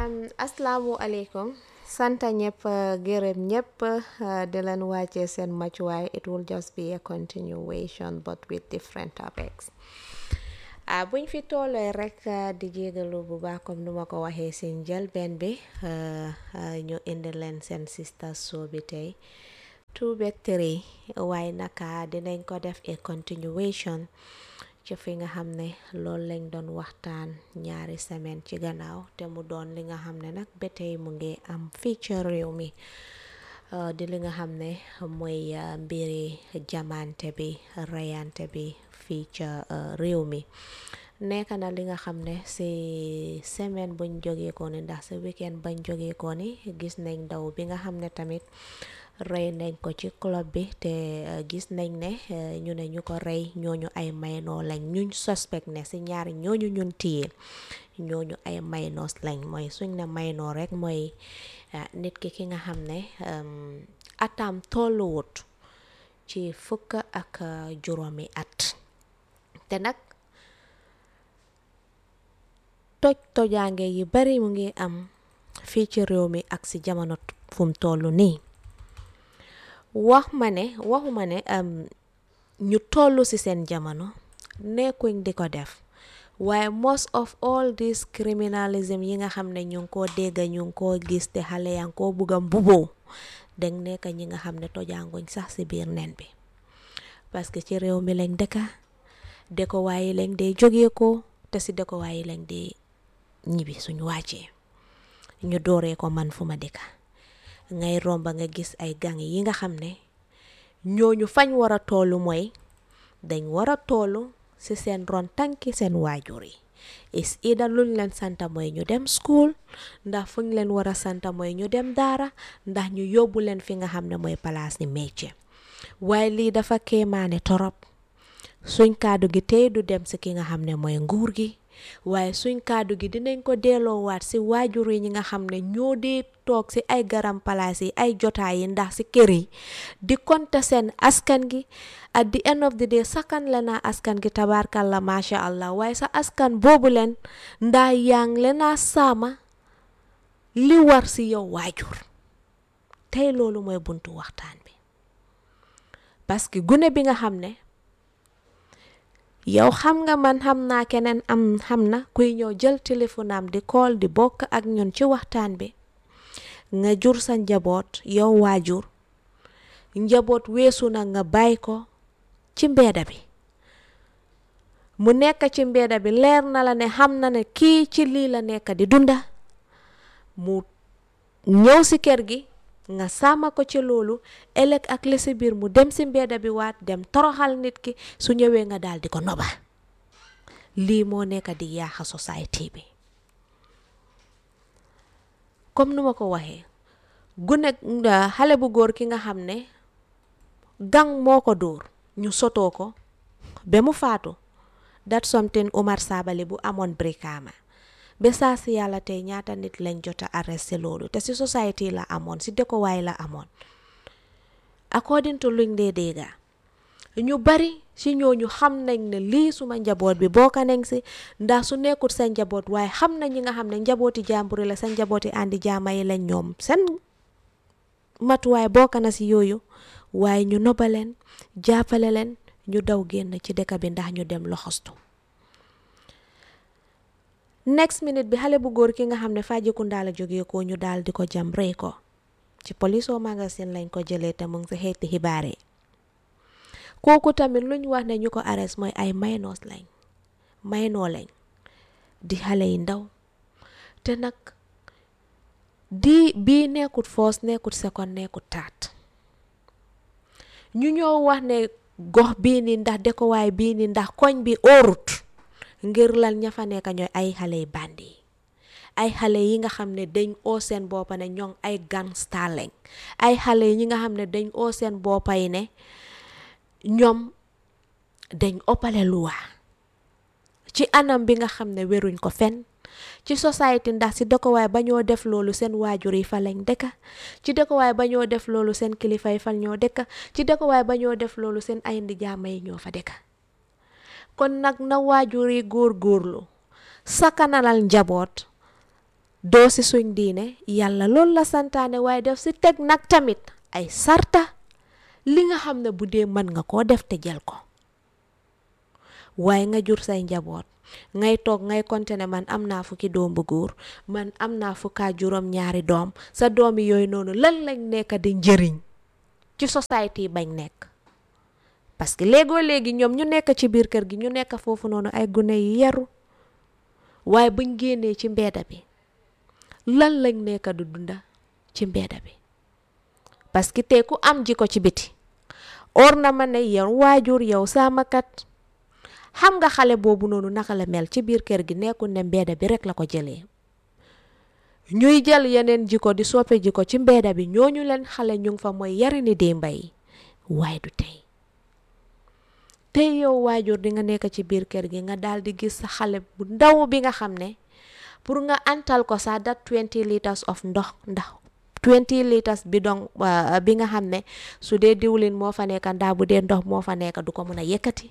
asalaamualeykum sant ñëpp gërëm ñëpp di leen wàccee seen matuwaay it will just be a continuation but with different topics ah buñ fi tollee rek di jégalu bu baax comme nu ma ko waxee si njëlbeen bi ñu indi leen seen sister show bi tey two ba three waaye naka dinañ ko def a continuation ci fi nga xam ne loolu lañ doon waxtaan ñaari semaine ci gannaaw te mu doon li nga xam ne nag ba tey mu ngi am fii ci réew mi di li nga xam ne mooy mbiri jamante bi reyante bi fii ca réew mi nekk na li nga xam ne si semaine buñ jógee ko ni ndax si weekend bañ jógee ko ni gis nañ ndaw bi nga xam ne tamit rey nañ ko ci club bi te gis nañ ne ñu ne ñu ko rey ñooñu ay maynoo lañ ñuñ suspect ne si ñaari ñooñu ñun téye ñooñu ay maynoos lañ mooy suñ ne maynoo rek mooy nit ki ki nga xam ne atam tolluwut ci fukk ak juróomi at te nag toj tojaange yi bari mu ngi am fii ci réew mi ak si jamono fu mu toll nii wax ma ne waxuma ne ñu toll ci seen jamono nekkuñ di ko def waaye most of all this criminalism yi nga xam ne ñu ngi koo dégg ñu ngi koo gis te xale yaa ngi koo bugg a mbuboo dañ nekk ñi nga xam ne tojaanguñ sax ci biir nen bi parce que ci réew mi lañ dëkka dëkko waaye lañ dee jógee ko te ci dëkko waaye lañ dee ñibbi suñu wàccee ñu dooree ko man fu ma dëkka ngay romba nga gis ay gang yi nga xam ne ñooñu fañ war a toolu mooy dañ war a toolu ci seen ron tànki seen waajur yi is ida luñ leen santa mooy ñu dem school ndax fuñ leen war a santa mooy ñu dem daara ndax ñu yóbbu leen fi nga xam ne mooy palaas ni métier waaye lii dafa kéemaane torop suñ kàddu gi tey du dem ci ki nga xam ne mooy nguur gi waaye suñ kàddu gi dinañ ko delloowaat ci waajur yi ñi nga xam ne ñoo dee toog ci ay garam palaas yi ay jotaay yi ndax ci kër yi di konta seen askan gi at the end of the day sakan la naa askan gi tabaarkalla macha allah waaye sa askan boobu leen ndax yaa ngi leen a saama li war ci yow waajur tey loolu mooy buntu waxtaan bi parce que gune bi nga xam ne yow xam nga man xam naa keneen am xam na kuy ñëw jël téléphone am di call di bokk ak ñun ci waxtaan bi nga jur sa njaboot yow waajur njaboot weesu na nga bàyyi ko ci mbeeda bi mu nekk ci mbeeda bi leer na la ne xam na ne kii ci lii la nekk di dunda mu ñëw si kër gi nga sàmma ko ci loolu ëllëg ak li si biir mu dem si mbedda bi waat dem toroxal nit ki su ñëwee nga daal di ko noba lii moo nekk di yaaxa société bi comme nu ma ko waxee gune xale bu góor ki nga xam ne gang moo ko dóor ñu sotoo ko ba mu faatu that something Umar Sabally bu amoon Brikama ba saa si yàlla tey ñaata nit lañ jot a arrêté loolu te si société la amoon si dëkkuwaay la amoon according to luñ dee dégga ñu bari si ñooñu xam nañ ne lii suma njaboot bi bokka nañ si ndax su nekkut sa njaboot waaye xam nañ ñi nga xam ne njabooti jàmburi la sa njabooti àndi jaama yi lañ ñoom seen matuwaay bokka na si yooyu waaye ñu nobaleen jàppale leen ñu daw génn ci dëkk bi ndax ñu dem loxostu next minute bi xale bu góor ki nga xam ne Fajikunda la jógee ko ñu daal di ko jam rey ko ci police o magasin lañ ko jëlee te mu ngi si xeeti xibaar yi kooku tamit luñ wax ne ñu ko arrest mooy ay maynoos lañ maynoo lañ di xale yi ndaw te nag di bii nekkut first nekkut second nekkut taat ñu ñoo wax ne gox bii ni ndax dëkkuwaay bii ni ndax koñ bi óorut ngir lan ña fa nekk ñooy ay xale yi bandi ay xale yi nga xam ne dañ oo seen boppa ne ñoom ay gangster lañ ay xale yi ñi nga xam ne dañ oo seen boppa yi ne ñoom dañ oppale luwa ci anam bi nga xam ne wéruñ ko fen ci société ndax si dëkkuwaay ba ñoo def loolu seen waajur yi fa lañ dëkka ci dëkkuwaay ba ñoo def loolu seen kilifa yi fa ñoo dëkka ci dëkkuwaay ba ñoo def loolu seen ay ndi jaama yi ñoo fa dëkka kon nag na waajur yi góor góorlu sakanalal njaboot doo si suñ diine yàlla loolu la santaane waaye def si teg nag tamit ay sarta li nga xam ne bu dee mën nga koo def te jël ko waaye nga jur say njaboot ngay toog ngay konte ne man am naa fukki doom bu góor man am naa fukkaa juróom ñaari doom sa doomi yooyu noonu lan lañ nekk di njëriñ ci société bañ nekk parce que léegoo léegi ñoom ñu nekk ci biir kër gi ñu nekk foofu noonu ay gune yi yaru waaye buñ génnee ci mbeeda bi lan lañ nekk du dunda ci mbeeda bi parce que tey ku am ji ko ci biti or na ma ne yow waajur yow saamakat xam nga xale boobu noonu naka la mel ci biir kër gi nekkul ne mbeeda bi rek la ko jëlee ñuy jël yeneen jiko di soppe jiko ci mbeeda bi ñooñu leen xale ñu ngi fa mooy yari ni démba yi waaye du tey tey yow waajur di nga nekk ci biir kër gi nga daal di gis sa xale bu ndaw bi nga xam ne pour nga antal ko sax dat 20 litres of ndox ndax 20 litres bi donc bi nga xam ne su dee diwlin moo fa nekk ndaa bu dee ndox moo fa nekk du ko mën a yëkkati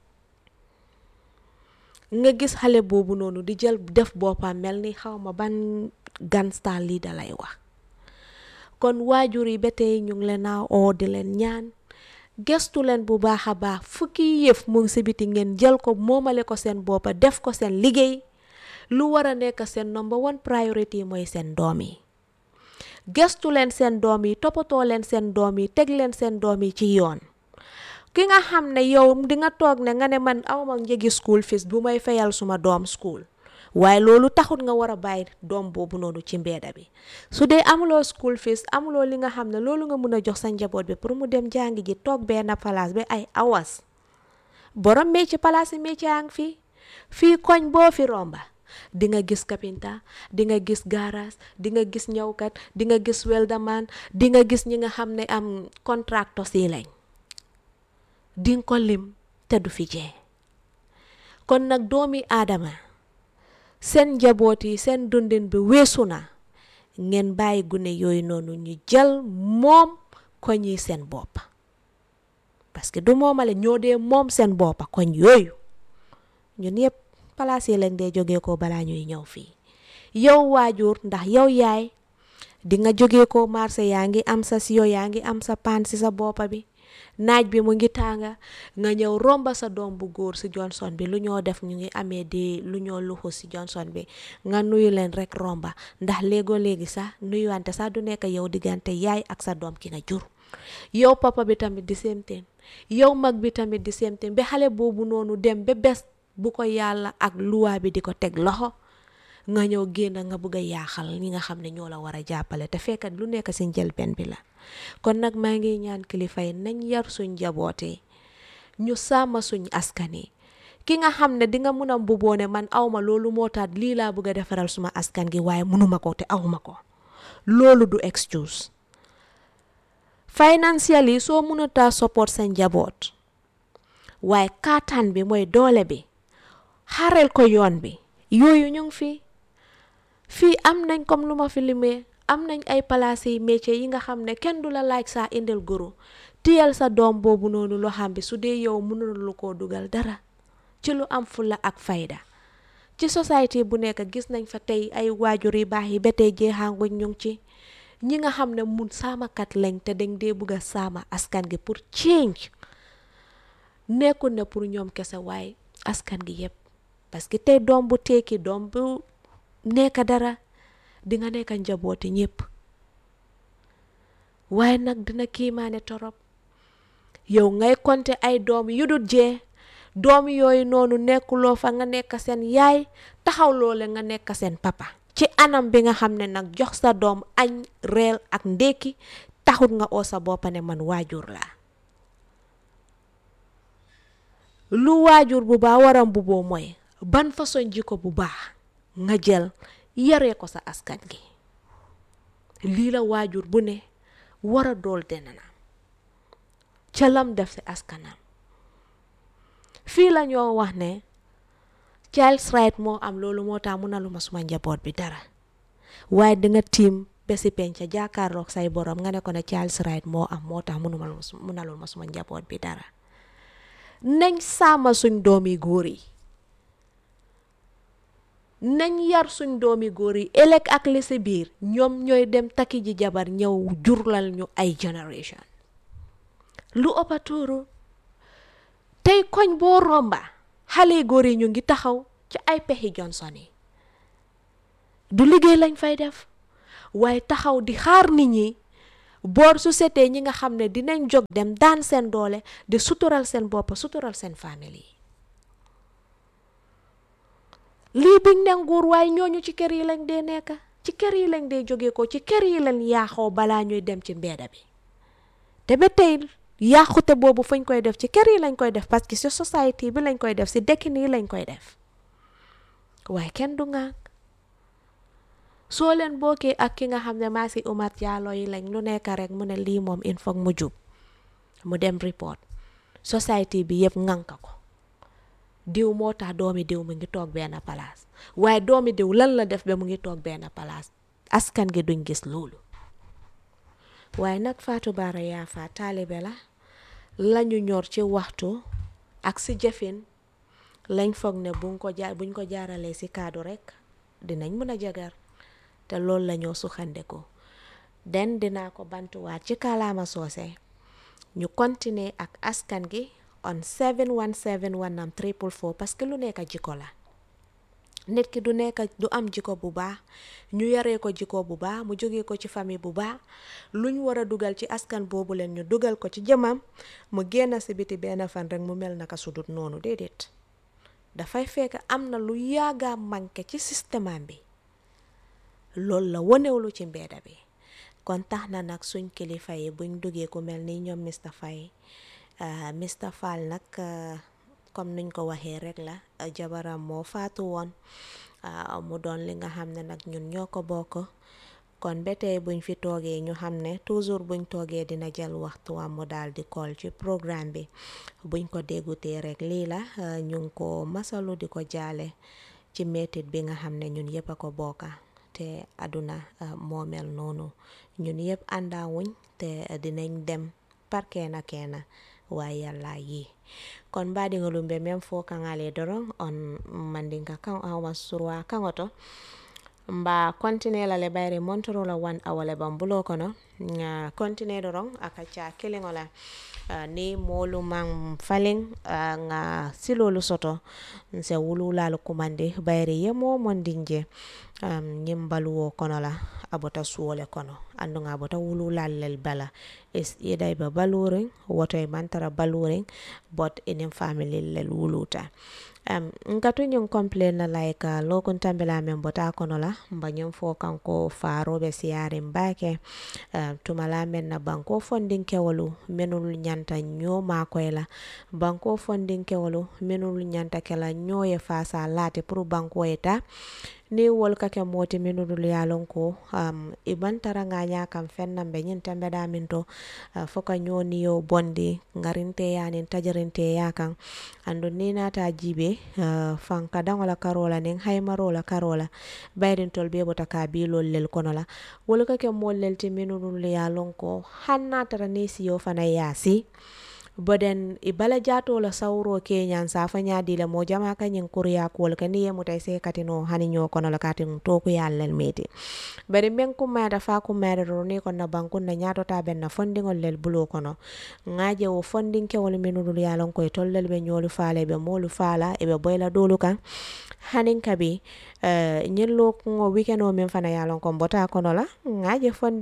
nga gis xale boobu noonu di jël def boppam mel ni xaw ma ban ganstar lii da lay wax kon waajur yi ba tey ñu ngi leen a oo di leen ñaan gestu leen bu baax a baax fukki yëf mu ngi si biti ngeen jël ko moomale ko seen boppa def ko seen liggéey lu war a nekk seen number one priority mooy seen doom yi gestu leen seen doom yi toppatoo leen seen doom yi teg leen seen doom yi ci yoon ki nga xam ne yow di nga toog ne nga ne man awma njëgi school fees bu may fayal suma doom school waaye loolu taxut nga war a bàyyi doom boobu noonu ci mbeeda bi su dee amuloo school fees amuloo li nga xam ne loolu nga mun a jox sa njaboot bi pour mu dem jàngi ji toog benn place ba ay awas borom métier place yi métier yaa ngi fii fii koñ boo fi romba di nga gis kapinta di nga gis garage di nga gis ñëwkat di nga gis weldaman di nga gis ñi nga xam ne am contracteurs yi lañ di nga ko lim te du fi jee kon nag doomi aadama seen njaboot yi seen dundin bi weesu na ngeen bàyyi gune yooyu noonu ñu jël moom koñ yi seen bopp parce que du moomale ñoo dee moom seen boppa koñ yooyu ñun yëpp palaas yi lañ dee jógee ko balaa ñuy ñëw fii yow waajur ndax yow yaay di nga jógee ko marché yaa ngi am sa siyo yaa ngi am sa paan si sa boppa bi naaj bi mu ngi tànga nga ñëw romba sa doom bu góor si Johnson bi lu ñoo def ñu ngi amee di lu ñoo luxu si Johnson bi nga nuyu leen rek romba ndax léegoo léegi sax nuyuwante sax du nekk yow diggante yaay ak sa doom ki nga jur yow papa bi tamit di seemteen yow mag bi tamit di seemteen ba xale boobu noonu dem ba bés bu ko yàlla ak luwaa bi di ko teg loxo nga ñëw génn nga bëgg a yaaxal ñi nga xam ne ñoo la war a jàppale te fekkat lu nekk si njëlbeen bi la kon nag maa ngi ñaan kilifa yi nañ yar suñ njabootee ñu sàmma suñ askan yi ki nga xam ne di nga mun a mbuboo ne man awma loolu moo tax lii laa bëgg a defaral suma askan gi waaye munuma ko te awma ko loolu du excuse financially soo mënutaa support sa njaboot waaye kaataan bi mooy doole bi xarel ko yoon bi yooyu ñu ngi fi fii am nañ comme lu ma fi limee am nañ ay palaas yi métier yi nga xam ne kenn du la laaj saa indil guru tiyal sa doom boobu noonu loo xam bi su dee yow mënul koo dugal dara ci lu am fulla ak fayda ci société bu nekk gis nañ fa tey ay waajur yu baax yi ba tey jeexaanguñ ñu ngi ci ñi nga xam ne mun saamakat lañ te dañ dee bugg a saama askan gi pour change nekkul ne pour ñoom kese waaye askan gi yépp parce que tey doom bu tekki doom bu nekk dara di nga nekk njabooti ñépp waaye nag dina kiimaane torop yow ngay konte ay doom yu dul jee doom yooyu noonu nekkuloo fa nga nekk seen yaay taxaw loole nga nekk seen papa ci anam bi nga xam ne nag jox sa doom añ reel ak ndékki taxut nga oo sa boppa ne man waajur laa lu waajur bu baax waram bu boo mooy ban façon jikko bu baax nga jël yaree ko sa askan gi lii la waajur bu ne war a dool denana ca lam def si askanam fii la ñoo wax ne child's right moo am loolu moo tax mun na lu ma suma njaboot bi dara waaye dinga tiim besi penca jàkkaarloog say borom nga ne ko ne child's right moo am moo tax munuma munalul ma suma njaboot bi dara nañ sàmma suñ doom yi góor yi nañ yar suñ doomi góor yi ëllëg ak li si biir ñoom ñooy dem takki ji jabar ñëw jurlal ñu ay generation lu ëppa tuuru tey koñ boo romba xale góor yi ñu ngi taxaw ci ay pexi Johnson yi du liggéey lañ fay def waaye taxaw di xaar nit ñi boor su setee ñi nga xam ne dinañ jóg dem daan seen doole di sutural seen bopp sutural seen famille yi lii buñ ne nguur waaye ñooñu ci kër yi lañ dee nekk ci kër yi lañ dee jóge ko ci kër yi lañ yaaxoo balaa ñuy dem ci mbeeda bi te ba tey yaaxute boobu fañ koy def ci kër yi lañ koy def parce que ci société bi lañ koy def ci dëkkin yi lañ koy def waaye kenn du ŋànk soo leen bokkee ak ki nga xam ne maa si Umat Jallow yi lañ lu nekk rek mu ne lii moom il faut mu jub mu dem report société bi yëpp ŋànk ko diw moo tax doomi diw mu ngi toog benn palaas waaye doomi diw lan la def ba mu ngi toog benn palaas askan gi duñ gis loolu waaye nag Fatou Bara Yaafa taalibe la lañu ñor ci waxtu ak si jëfin lañ foog ne buñ ko jaar buñ ko jaaralee si kaddu rek dinañ mën a jagar te loolu la ñoo suxandeku den dinaa ko bantuwaat ci kàllaama soose ñu continuer ak askan gi on 717 wanam triple four parce que lu nekk jikko la nit ki du nekk du am jikko bu baax ñu yaree ko jikko bu baax mu jógee ko ci famille bu baax luñ war a dugal ci askan boobu leen ñu dugal ko ci jëmam mu génn si biti benn fan rek mu mel naka sudut noonu déedéet dafay fekk am na lu yaaga manqué ci système bi loolu la wonewlu ci mbeeda bi kon tax na nag suñ kilifa yi buñ duggee ku mel ni ñoom Mr Faye Mr Fall nag comme niñ ko waxee rek la jabaram moo faatu woon mu doon li nga xam ne nag ñun ñoo ko bokk kon ba tey buñ fi toogee ñu xam ne toujours buñ toogee dina jël waxtuwam mu daal di call ci programme bi buñ ko déggutee rek lii la ñu ngi ko masalu di ko jaale ci métit bi nga xam ne ñun yëpp a ko bokka te àdduna moo mel noonu ñun yëpp àndaawuñ te dinañ dem par keena keena waaye yàlla yi kon mbaɗiŋo lumbe men fo kaŋale doron on mandinka kan awa surwa kaŋoto mba continue la le bayri montoro la one hour le ban bulo kono nga continue doron aka ca kiliŋo la uh, ni moolu maŋ faliŋ uh, nga silolu soto nse wululalu kumandi bayri ye moo mondinje um, ñiŋ baluwo kono la a bota suwo le kono anduŋa a bota wululal lel bala is ida ibe baluriŋ woto i mantara baluriŋ bot iniŋ family lel wuluta um, nkatu ñiŋ complain na like uh, lokuntambila meŋ bota kono la mba ñiŋ fo kanko faaroɓe siyaariŋ baake uh, tumala meŋ na banko fondinkewolu menulu ñanta ñoo maakoy la banko fondinkewolu menulu ñanta ke la ñoo ye faasa laati pour banko ye ta ni wol ka ke mooti minudul ye lon ko um, i bantara ŋa ña kam feŋ naŋ be ñiŋ tembe da min to uh, fo ka ñoo niyo bondi ŋarinteya niŋ tajarinteya kaŋ andu ni naata jibe uh, fanka daŋo la karo la niŋ haymaro la karo la bayrin tol be bota ka bilol lel kono la wol ka ke mool lel ti minudul ye lon ko haŋ na tara ni siyo fana yaasi boden i bala jato la sawro ke ñan safa ñadi la mo jama ka ñin kuriya kuwol ka ni ye muta se katino hani ño kono la katin to ku yallel meti bari men kummayata fa kummayata ro ni ko na bankun na ñato ta ben na fondingol lel bulo kono ngaje wo fondin ke wol minudul yalon koy tollel be ñolu faale be molu faala e be boyla dolu kan hanin kabi uh, ñin lo ko weekend o min fana yalon ko mbota kono la ngaje fondi